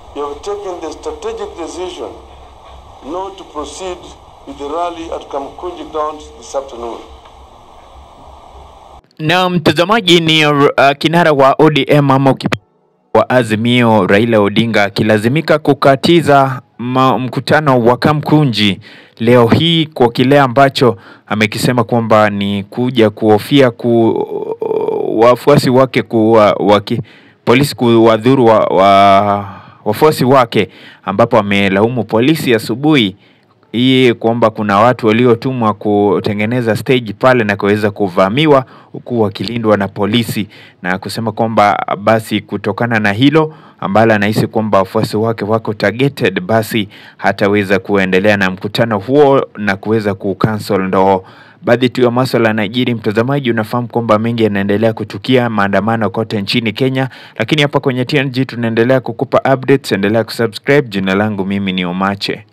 you have taken the strategic decision not to proceed with the rally at Kamkunji grounds this afternoon. Na mtazamaji ni uh, kinara wa ODM ama uki- wa Azimio Raila Odinga akilazimika kukatiza ma, mkutano wa Kamkunji leo hii kwa kile ambacho amekisema kwamba ni kuja kuhofia ku wafuasi wake kuwa waki, polisi kuwadhuru wa, wa, wafuasi wake ambapo amelaumu polisi asubuhi hii kwamba kuna watu waliotumwa kutengeneza stage pale na kuweza kuvamiwa huku wakilindwa na polisi, na kusema kwamba basi kutokana na hilo ambalo anahisi kwamba wafuasi wake wako targeted, basi hataweza kuendelea na mkutano huo na kuweza kucancel. Ndo baadhi tu ya maswala yanajiri. Mtazamaji, unafahamu kwamba mengi yanaendelea kutukia, maandamano kote nchini Kenya, lakini hapa kwenye TNG tunaendelea kukupa updates. Endelea kusubscribe. Jina langu mimi ni Omache.